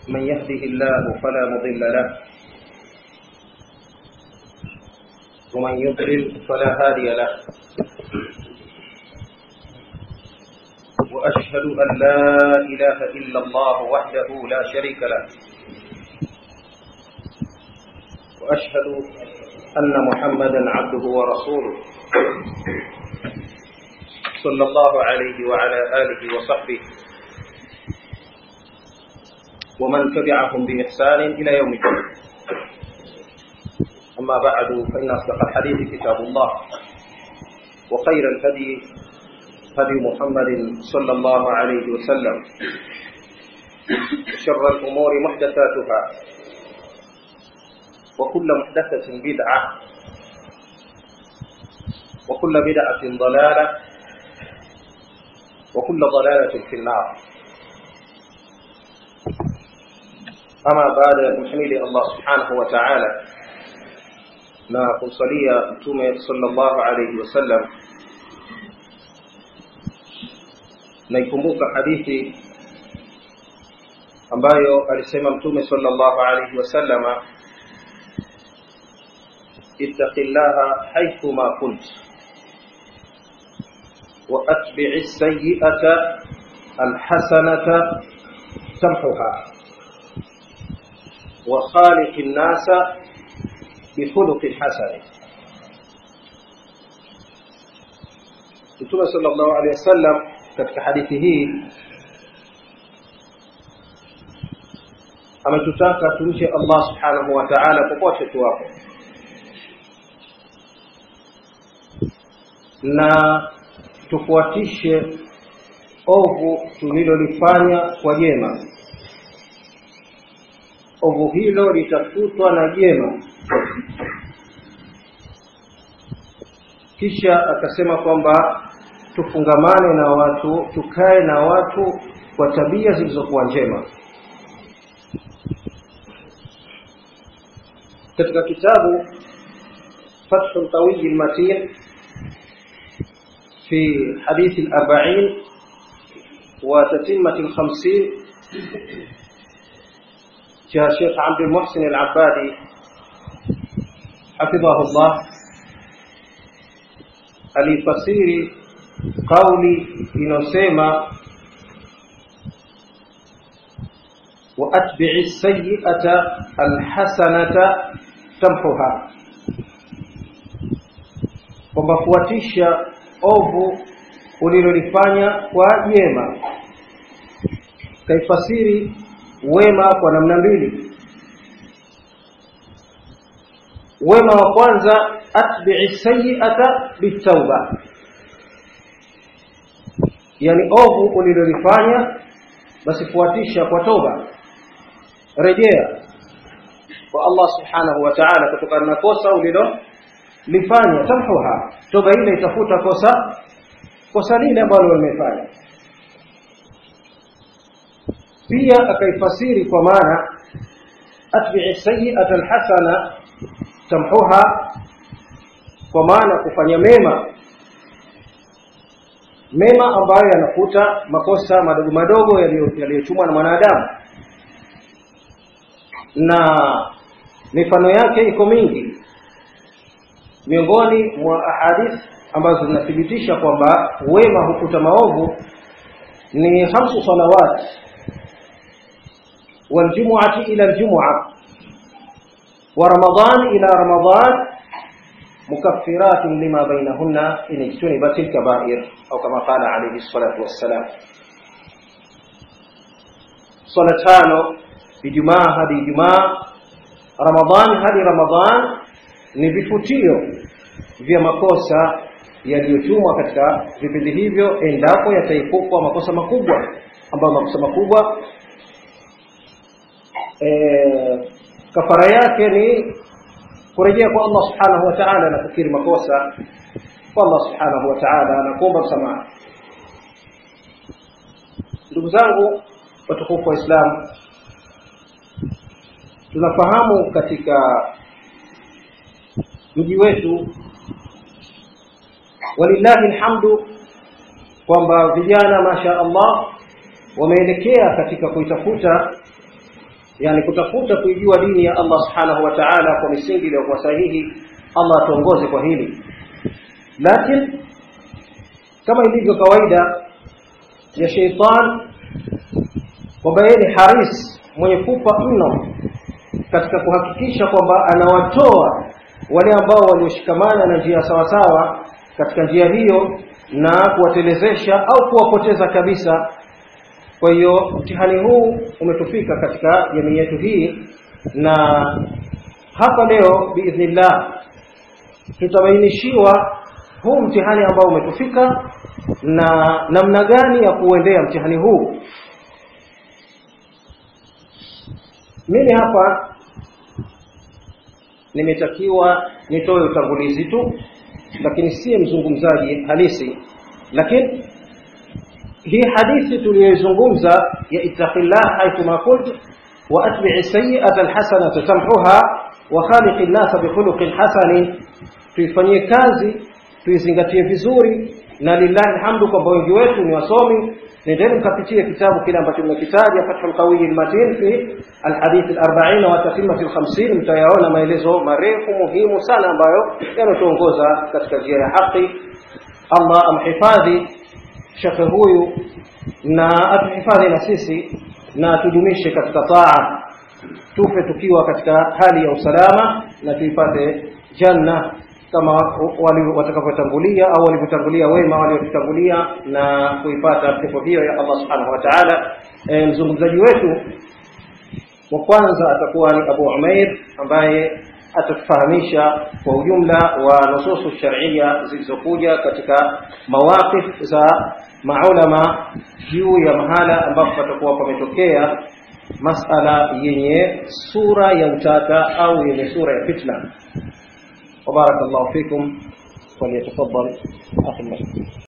من يهده الله فلا مضل له ومن يضلل فلا هادي له وأشهد أن لا إله إلا الله وحده لا شريك له وأشهد أن محمدا عبده ورسوله صلى الله عليه وعلى آله وصحبه ومن تبعهم بإحسان إلى يوم الدين أما بعد فإن أصدق الحديث كتاب الله وخير الهدي هدي محمد صلى الله عليه وسلم شر الأمور محدثاتها وكل محدثة بدعة وكل بدعة ضلالة وكل ضلالة في النار أما بعد محمد الله سبحانه وتعالى na kumsalia mtume sallallahu alayhi wasallam naikumbuka hadithi ambayo alisema mtume sallallahu alayhi wasallama ittaqillaha haythuma kunt wa atbi'i as-sayyi'ata al-hasanata tamhuha wa khaliqin nasa bihuluqin hasani Mtume sallallahu alaihi wasallam katika hadithi hii ametutaka tumche Allah subhanahu wa ta'ala popote tuwapo na tufuatishe ovu tulilolifanya kwa jema ovu hilo litafutwa na jema kisha akasema kwamba tufungamane na watu tukae na watu kwa tabia zilizokuwa njema katika kitabu fathu tawiyi lmatin في حديث الأربعين وتتمة الخمسين جاء الشيخ عبد المحسن العبادي حفظه الله alifasiri kauli inayosema wa atbi'i sayyi'ata alhasanata tamhuha kwamba fuatisha ovu ulilolifanya kwa jema kaifasiri wema kwa namna mbili wema wa kwanza atbi'i sayyi'ata bitauba yani ovu ulilolifanya basi fuatisha kwa toba rejea kwa Allah subhanahu wa ta'ala kutokana na kosa ulilolifanya tamhuha toba ile itafuta kosa kosa lile ambalo umefanya pia akaifasiri kwa maana atbi'i sayyi'ata alhasana tamhuha kwa maana kufanya mema mema ambayo yanafuta makosa madogo madogo yaliyotumwa na mwanadamu na mifano yake iko mingi miongoni mwa ahadith ambazo zinathibitisha kwamba wema hukuta maovu ni hamsu salawat waljumuati ila aljumua wa ramadan ila ramadan مكفرات لما بينهن إن اجتنبت الكبائر أو كما قال عليه الصلاة والسلام صلاتano Ijumaa hadi Ijumaa Ramadhani hadi Ramadhan ni vifutio vya makosa yaliyotumwa katika vipindi hivyo endapo yataipukwa makosa makubwa ambayo makosa makubwa e, kafara yake ni kurejea kwa Allah subhanahu wa ta'ala na kukiri makosa kwa Allah subhanahu wa ta'ala na kuomba msamaha ndugu zangu watukufu wa Islam tunafahamu katika mji wetu walillahi alhamdu kwamba vijana masha Allah wameelekea katika kuitafuta yani kutafuta kuijua dini ya Allah subhanahu wa ta'ala kwa misingi iliyokuwa sahihi Allah atuongoze kwa hili lakini kama ilivyo kawaida ya sheitan kwamba yeye ni haris mwenye pupa mno katika kuhakikisha kwamba anawatoa wale ambao walioshikamana na njia sawasawa katika njia hiyo na kuwatelezesha au kuwapoteza kabisa kwa hiyo mtihani huu umetufika katika jamii yetu hii na hapa leo biidhnillah tutabainishiwa huu mtihani ambao umetufika na namna gani ya kuuendea mtihani huu mimi hapa nimetakiwa nitoe utangulizi tu lakini siye mzungumzaji halisi lakini hii hadithi tuliyoizungumza ya ittaqillah haithuma kunt wa atbi'i sayyi'ata alhasanata tamhuha wa khaliqi nnasa bikhuluqin hasani tuifanyie kazi tuizingatie vizuri na lillahi alhamdu kwamba wengi wetu ni wasomi nendeni mkapitie kitabu kile ambacho nimekitaja fathul qawiy almatin fi alhadith al-40 wa tatimmat al-50 mtayaona maelezo marefu muhimu sana ambayo yanatuongoza katika njia ya haki Allah amhifadhi shekhe huyu na atuhifadhi na sisi na tudumishe katika taa tufe tukiwa katika hali ya usalama na tuipate janna kama wali watakavyotangulia au walivyotangulia wema waliotutangulia na kuipata pepo hiyo ya Allah subhanahu wa ta'ala e, mzungumzaji wetu wa kwanza atakuwa ni Abu Umair ambaye atatufahamisha kwa ujumla wa nususu sharia zilizokuja katika mawaqif za maulama juu ya mahala ambapo patakuwa pametokea masala yenye sura ya utata au yenye sura ya fitna وبارك الله فيكم وليتفضل أخي المسلم